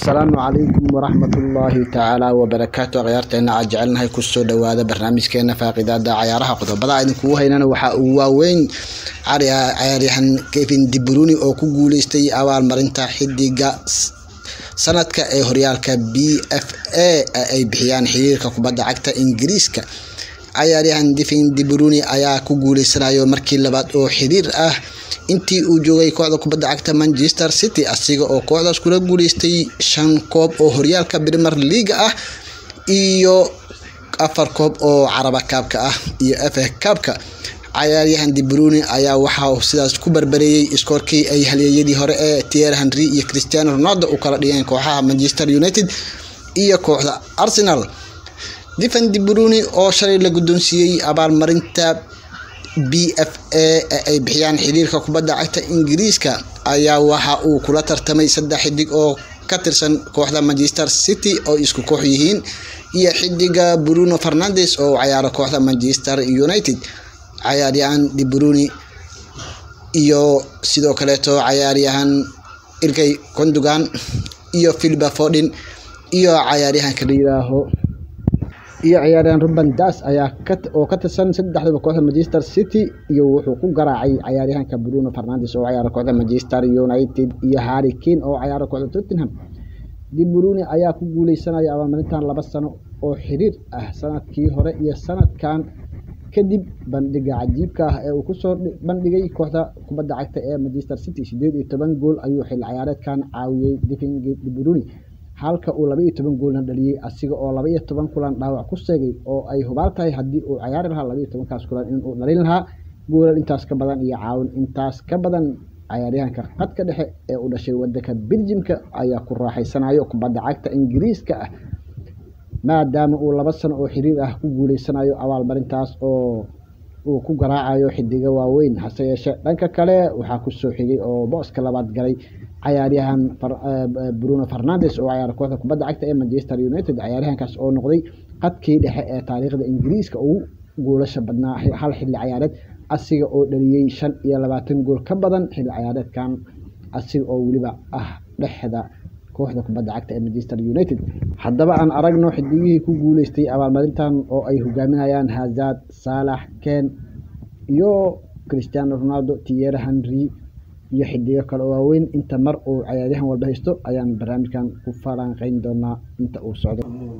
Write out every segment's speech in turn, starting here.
asalaamu calaykum waraxmatullaahi tacaala wabarakaatu akhyaarteena aad jecelnahay kusoo dhawaada barnaamijkeena faaqidaada cayaaraha qodobada idinkugu haynana waxaa ugu waaweyn cayaaryahan kevin dibruni oo ku guuleystay abaalmarinta xidiga sanadka ee horyaalka b f a ay bixiyaan xiriirka kubadda cagta ingiriiska cayaaryahan divin dibruni ayaa ku guuleysanayo markii labaad oo xiriir ah intii uu joogay kooxda kubadda cagta manchester city asiga oo kooxdaas kula guuleystay shan koob oo horyaalka premier leaga ah iyo afar koob oo caraba kaabka ah iyo fa kaabka cayaaryahan dibruni ayaa waxaa sidaas ku barbareeyey iskoorkii ay halyeeyadii hore ee tier henry iyo cristiano ronaldo u kala dhigeen kooxaha manchester united iyo kooxda arsenal divan dibruni oo shalay la guddoonsiiyey abaalmarinta b f a ee ay bixiyaan xiriirka kubadda cagta ingiriiska ayaa waxa uu kula tartamay saddex xidig oo ka tirsan kooxda manchester city oo isku koox yihiin iyo xidiga bruno fernandes oo cayaaro kooxda manchester united cayaaryahan dibruni iyo sidoo kaleeto cayaaryahan irgay kondugan iyo philipa fordin iyo cayaaryahanka la yiraaho iyo ciyaaryahan ruben das ayaa oo ka tirsan saddexdaba kooxda manchester city iyo wuxuu ku garaacay cayaaryahanka bruno fernandes oo cayaara kooxda manchester united iyo harry kane oo cayaara kooxda tottenham dibruni ayaa ku guuleysanaya abaalmarintan laba sano oo xiriir ah sanadkii hore iyo sanadkan kadib bandhiga cajiibka ah ee uu kusoo bandhigay kooxda kubadda cagta ee manchester city sideed iyo toban gool ayuu xil ciyaareedkan caawiyey divin dibruni halka uu laba iyo toban goolna dhaliyey asiga oo laba iyo toban kulan dhaawac ku seegay oo ay hubaal tahay haddii uu ciyaari lahaa laba iyo tobankaas kulan inuu dhalin lahaa goolal intaas ka badan iyo caawin intaas ka badan cayaaryahanka qadka dhexe ee u dhashay wadanka beljimka ayaa ku raaxaysanayo kubadda cagta ingiriiska ah maadaama uu laba sano oo xiriir ah ku guuleysanayo abaalmarintaas oo uu ku garaacayo xidiga waaweyn hase yeeshee dhanka kale waxaa kusoo xigay oo booska labaad galay cayaaryahan bruno fernandes oo cayaara kooxda kubadda cagta ee manchester united cayaaryahankaas oo noqday qadkii dhexe ee taariikhda ingiriiska ugu goolasha badnaa hal xilli ciyaareed asiga oo dhaliyey shan iyo labaatan gool ka badan xilli ciyaareedkan asiga oo weliba ah dhexda kooxda kubadda cagta ee manchester united haddaba aan aragno xidigihii ku guuleystay abaalmarintan oo ay hogaaminayaan hazard saalax ken iyo cristiano ronaldo tier henry iyo xidigo kale oo waaweyn inta mar uu cayaaryahan walba haysto ayaan barnaamijkan ku falanqeyn doonaa inta uu socdo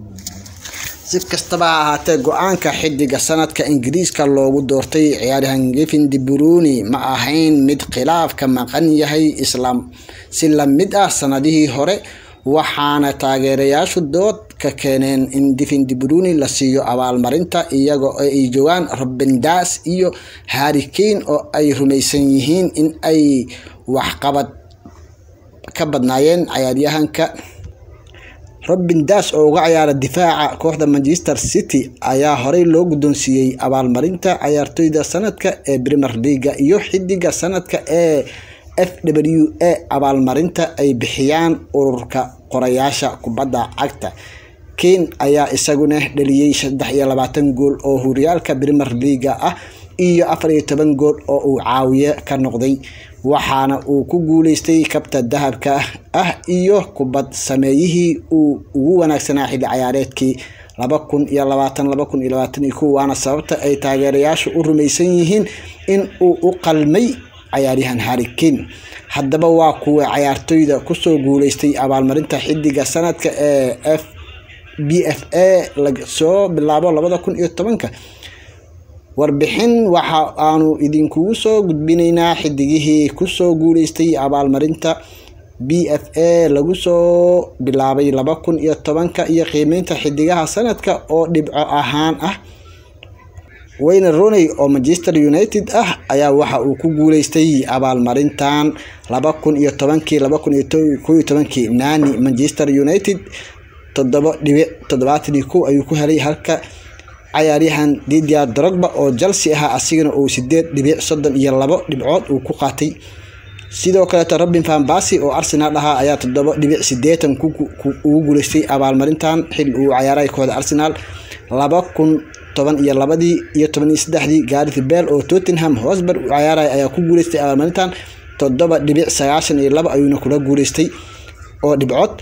si kastaba ha ahaatee go-aanka xidiga sanadka ingiriiska loogu doortay ciyaaryahan gevin dibruni ma ahayn mid khilaaf ka maqan yahay islaam si lamid ah sanadihii hore waxaana taageerayaashu dood ka keeneen in divin dibruni la siiyo abaalmarinta iyagoo ay joogaan robin das iyo harry kane oo ay rumaysan yihiin in ay waxqabad ka badnaayeen cayaaryahanka robin das oo uga ciyaara difaaca kooxda manchester city ayaa horey loo guddoonsiiyey abaalmarinta cayaartoyda sanadka ee premier leaga iyo xidiga sanadka ee f w a abaalmarinta ay bixiyaan ururka qorayaasha kubadda cagta kane ayaa isaguna dhaliyey saddex iyo labaatan gool oo horyaalka premier leaga ah iyo afar iyo toban gool oo uu caawiye ka noqday waxaana uu ku guuleystay kabta dahabka ah iyo kubad sameeyihii uu ugu wanaagsanaa xilli ciyaareedkii laba kun iyo labaatan laba kun iyo labaatan iyo kow waana sababta ay taageerayaashu u rumaysan yihiin in uu u qalmay cayaaryahan harry kane haddaba waa kuwa cayaartoyda kusoo guuleystay abaalmarinta xidiga sanadka ee f b f a lasoo bilaabo labada kun iyo tobanka warbixin waxa aanu idinkugu soo gudbinaynaa xidigihii kusoo guuleystay abaalmarinta b f a lagu soo bilaabay laba kun iyo tobanka iyo qiimeynta xidigaha sanadka oo dhibco ahaan ah wayne roney oo manchester united ah ayaa waxa uu ku guuleystay abaalmarintan laba kun iyo tobankii laba kun iyo ko iyo tobankii nani manchester united toddoba dhibic toddobaatan iyo kow ayuu ku helay halka cayaaryahan didia drogba oo chelsea ahaa asigana uu sideed dhibic soddon iyo labo dhibcood uu ku qaatay sidoo kaleeto robin van basi oo arsenal ahaa ayaa toddoba dhibic sideetan ugu guuleystay abaalmarintan xil uu cayaaray kooxda arsenal laba kun toban iyo labadii iyo toban iyo saddexdii gareth bell oo tottenham hosber u cayaaray ayaa ku guuleystay abaalmarintan toddoba dhibic sagaashan iyo labo ayuuna kula guuleystay oo dhibcood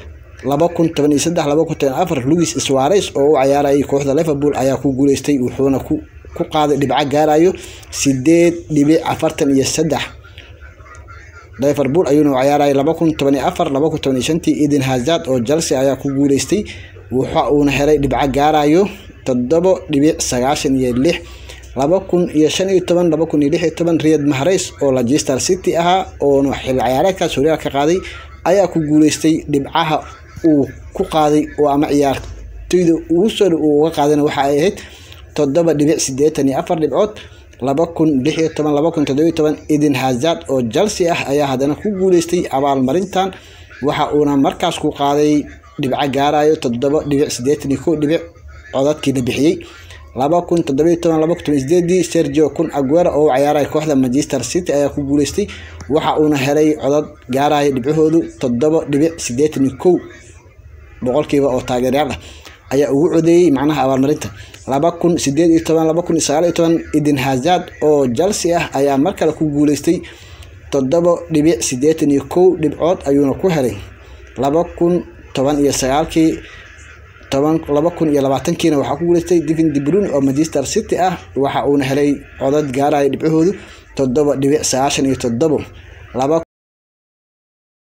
laba kun toban iyo saddex laba kun toban afar louis suarez oo u cayaarayay kooxda liverpool ayaa ku guuleystay wuxuuna ku ku qaaday dhibco gaarayo sideed dhibic afartan iyo saddex liverpool ayuuna u cayaarayay laba kun toban iyo afar laba kun toban iyo shantii eden hazard oo chelsea ayaa ku guuleystay waxa uuna helay dhibco gaarayo toddobo dhibic sagaashan iyo lix laba kun iyo shan iyo toban laba kun iyo lix iyo toban riyad mahrays oo leicester city ahaa oona xil ciyaareedkaas horyaal ka qaaday ayaa ku guuleystay dhibcaha uu ku qaaday oo ama ciyaartoyda ugu soo uu uga qaadana waxa ay ahayd toddoba dhibic siddeetan iyo afar dhibcood laba kun lix iyo toban laba kun toddoba iyo toban eden hazard oo chelsea ah ayaa haddana ku guuleystay abaalmarintan waxa uuna markaas ku qaaday dhibco gaarayo toddoba dhibic siddeetan iyo kow dhibic codadkii la bixiyey laba kun toddobiyo toban laba kun toban sideedii sergio kun aguera oo u ciyaaray kooxda manchester city ayaa ku guuleystay waxa uuna helay codad gaaraya dhibcahoodu toddoba dhibic siddeetan iyo kow boqolkiiba oo taageeryaal ah ayaa ugu codeeyey macnaha abaalmarinta laba kun sideed iyo toban laba kun sagaal iyo toban eden hazard oo chelsea ah ayaa mar kale ku guuleystay toddoba dhibic siddeetan iyo kow dhibcood ayuuna ku helay laba kun toban iyo sagaalkii toban laba kun iyo labaatankiina waxaa ku guuleystay divin debrun oo manchester city ah waxa uuna helay codad gaaraya dhibcahoodu toddoba dhibic sagaashan iyo toddobo laba